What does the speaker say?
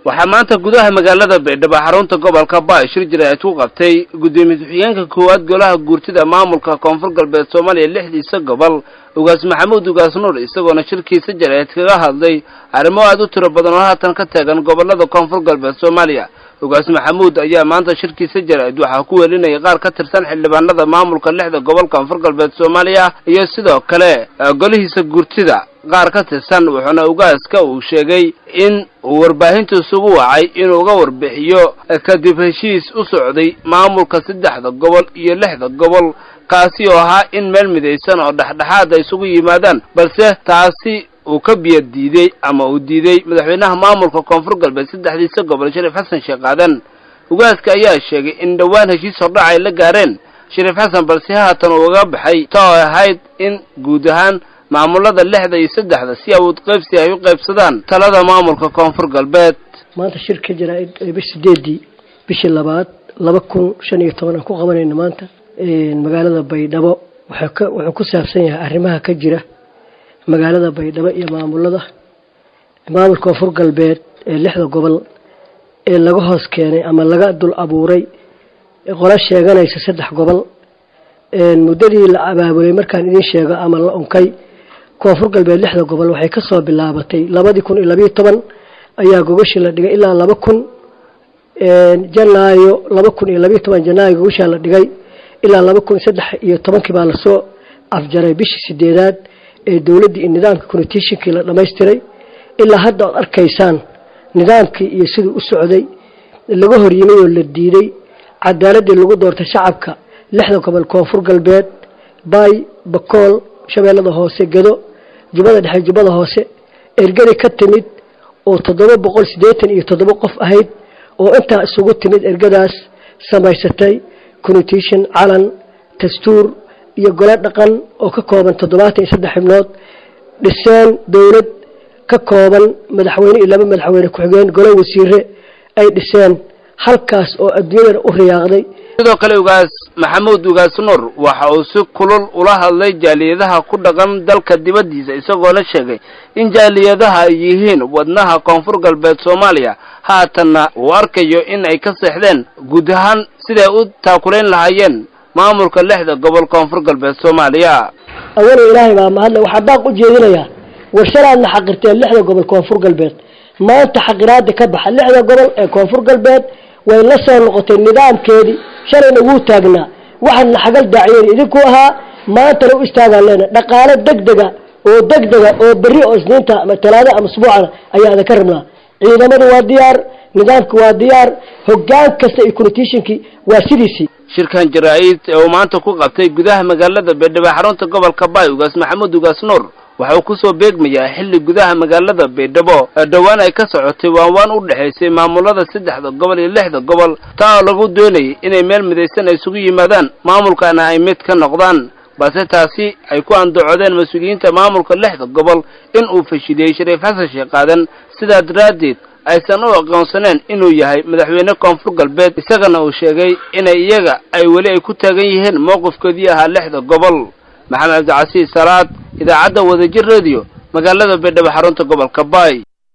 waxaa maanta gudaha magaalada baydhabo xarunta gobolka ba shir jiraad ku qabtay guddoomiye ku-xigeenka koowaad golaha guurtida maamulka koonfur galbeed soomaaliya lixdiisa gobol ugaas maxamuud ugaas nuur isagoona shirkiisa jiraad kaga hadlay arrimo aad u tiro badan oo haatan ka taagan gobolada koonfur galbeed soomaaliya ugaas maxamuud ayaa maanta shirkiisa jaraa'id waxaa ku welinayay qaar ka tirsan xildhibaanada maamulka lixda gobol koonfur galbeed soomaaliya iyo sidoo kale golihiisa guurtida qaar ka tirsan wuxuuna ugaaska uu sheegay in uu warbaahintu isugu wacay inuu uga warbixiyo kadib heshiis u socday maamulka saddexda gobol iyo lixda gobol kaasi oo ahaa in meel midaysan oo dhexdhexaad ay isugu yimaadaan balse taasi uu ka biyo diiday ama uu diiday madaxweynaha maamulka koonfur galbeed saddexdiisa gobol shariif xasan sheekh aadan ugaaska ayaa sheegay in dhowaan heshiis hordhac ay la gaareen shariif xasan balse haatan uu uga baxay ta oo ahayd in guud ahaan maamulada lixda iyo saddexda si awood qaybsi ay u qaybsadaan talada maamulka koonfur galbeed maanta shirka jaraa-id bish sideedii bishii labaad laba kun shan iyo toban aan ku qabanayna maanta magaalada baydhabo wuxuu ka wuxuu ku saabsan yahay arrimaha ka jira magaalada baydhabo iyo maamulada maamulka koonfur galbeed ee lixda gobol ee laga hoos keenay ama laga dul abuuray qolo sheeganaysa saddex gobol muddadii la abaabulay markaan idiin sheego ama la unkay koonfur galbeed lixda gobol waxay ka soo bilaabatay labadii kun iyo labayo toban ayaa gogashii la dhigay ilaa laba kun janaayo laba kun iyo labayo toban janaayo gogashaa la dhigay ilaa laba kun saddex iyo tobankii baa lasoo afjaray bishii sideedaad ee dowladdii iyo nidaamkii constitutionkii la dhamaystiray ilaa hadda oad arkaysaan nidaamkii iyo siduu u socday laga hor yimid oo la diiday cadaaladii lagu doortay shacabka lixda gobol koonfur galbeed baay bakool shabeellada hoose gedo jubbada dhexe jubbada hoose ergadi ka timid oo toddoba boqol siddeetan iyo toddoba qof ahayd oo intaa isugu timid ergadaas samaysatay constitution calan dastuur iyo gole dhaqan oo ka kooban toddobaatan iyo saddex xibnood dhiseen dowlad ka kooban madaxweyne iyo laba madaxweyne ku-xigeen gole wasiire ay dhiseen halkaas oo adduunyadana u riyaaqday sidoo kale ugaas maxamuud ugaas nuur waxa uu si kulul ula hadlay jaaliyadaha ku dhaqan dalka dibaddiisa isagoo la sheegay in jaaliyadaha ay yihiin wadnaha koonfur galbeed soomaaliya haatanna uu arkayo in ay ka seexdeen guud ahaan siday u taakulayn lahaayeen maamulka lixda gobol koonfur galbeed soomaaliya awala ilaahay baa mahadle waxaa baaq u jeedinayaa warshalaadna xaqirteen lixda gobol koonfur galbeed maanta xaqiraada ka baxa lixda gobol ee koonfur galbeed way la soo noqotay nidaamkeedii shalayna wuu taagnaa waxaadna xagal daaciyeen idinku ahaa maantana u istaagaan leena dhaqaalo degdega oo degdega oo berri oo isniinta ama talaado ama usbuucana ayaa idinka rabnaa ciidamadu waa diyaar nidaamki waa diyaar hoggaan kasta iyo constitutionkii waa sidiisii shirkan jaraa-id ee uu maanta ku qabtay gudaha magaalada baydhabo xarunta gobolka baay ugaas maxamuud ugaas nuur waxa uu kusoo beegmayaa xilli gudaha magaalada baydhabo dhowaan ay ka socotay waanwaan u dhexaysay maamulada saddexda gobol iyo lixda gobol taa oo lagu doonayay inay meel midaysan ay isugu yimaadaan maamulkana ay mid ka noqdaan balse taasi ay ku andacodeen mas-uuliyiinta maamulka lixda gobol in uu fashiliyey shariif xasan sheekh aadan sidaa daraaddeed aysan u aqoonsaneen inuu yahay madaxweyne koonfur galbeed isagana uu sheegay inay iyaga ay weli ay ku taagan yihiin mowqifkoodii ahaa lixda gobol maxamed cabdicasiis salaad idaacadda wadajir radio magaalada baydhabo xarunta gobolka baay